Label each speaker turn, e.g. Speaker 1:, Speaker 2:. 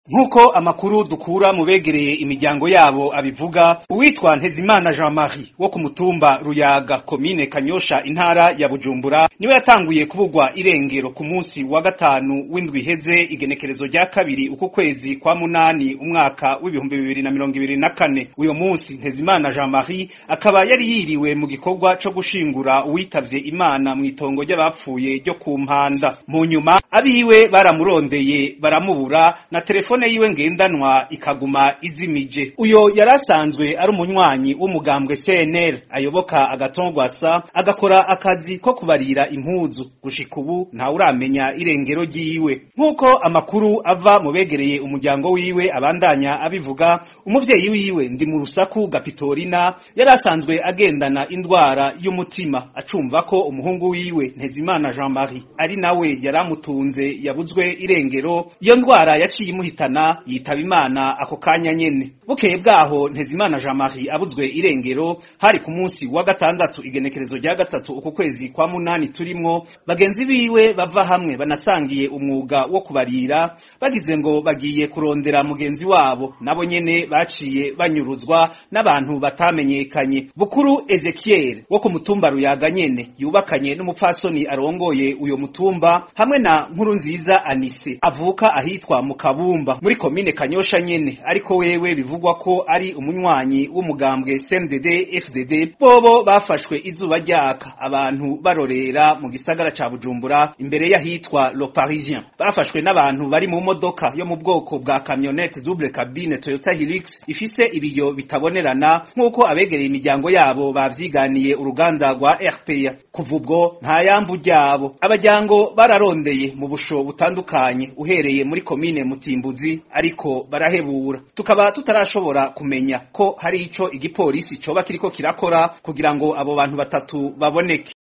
Speaker 1: nk'uko amakuru dukura mu begereye imiryango yabo abivuga uwitwa ntezimana jean marie wo ku mutumba ruyaga komine kanyosha intara ya bujumbura niwe yatanguye kubugwa irengero ku munsi wa gatanu w'indwi iheze igenekerezo rya kabiri uku kwezi kwa munani umwaka w'ibihumbi bibiri na mirongo ibiri na kane uyo munsi ntezimana jean marie akaba yari yiriwe mu gikorwa co gushingura uwitavye imana mw'itongo ry'abapfuye ryo ku mpanda mu nyuma abiwe baramurondeye baramubura na telefone yiwe ngendanwa ikaguma izimije uyo yari asanzwe ari umunywanyi w'umugambwe CNL ayoboka agatongwasa agakora akazi ko kubarira impuzu gushika ubu ntawuramenya irengero ryiwe nk'uko amakuru ava mu begereye umuryango wiwe abandanya abivuga umuvyeyi wiwe ndi mu rusaku gapitorina yari asanzwe agendana indwara y'umutima acumva ko umuhungu wiwe ntezimana jean marie ari nawe yari amutunze yabuzwe irengero iyo ndwara yaciye imuhitana yitaba imana ako kanya nyene bukeye bwaho ntezimana jean marie abuzwe irengero hari ku munsi wa gatandatu igenekerezo rya gatatu uku kwezi kwa munani turimwo bagenzi biwe bava hamwe banasangiye umwuga wo kubarira bagize ngo bagiye kurondera mugenzi wabo nabo nyene baciye banyuruzwa n'abantu batamenyekanye bukuru ezekiel wo ku mutumba ruyaga nyene yubakanye n'umupfasoni arongoye uyo mutumba hamwe na nkuru nziza anise avuka ahitwa mu kabumba muri komine kanyosha nyene ariko wewe bivugwa ko ari umunywanyi w'umugambwe CNDD FDD bobo bafashwe izuba ryaka abantu barorera mu gisagara ca Bujumbura imbere y'ahitwa Le Parisien bafashwe n'abantu bari mu modoka yo mu bwoko bwa camionette double cabine Toyota Hilux ifise ibiyo bitabonerana nk'uko abegereye imiryango yabo bavyiganiye uruganda rwa RPA kuva ubwo nta yambu ryabo abajyango bararondeye mu busho butandukanye uhereye muri komine Mutimbuzi ariko barahebura tukaba tutarashobora kumenya ko hari ico igipolisi coba kiriko kirakora kugira ngo abo bantu batatu baboneke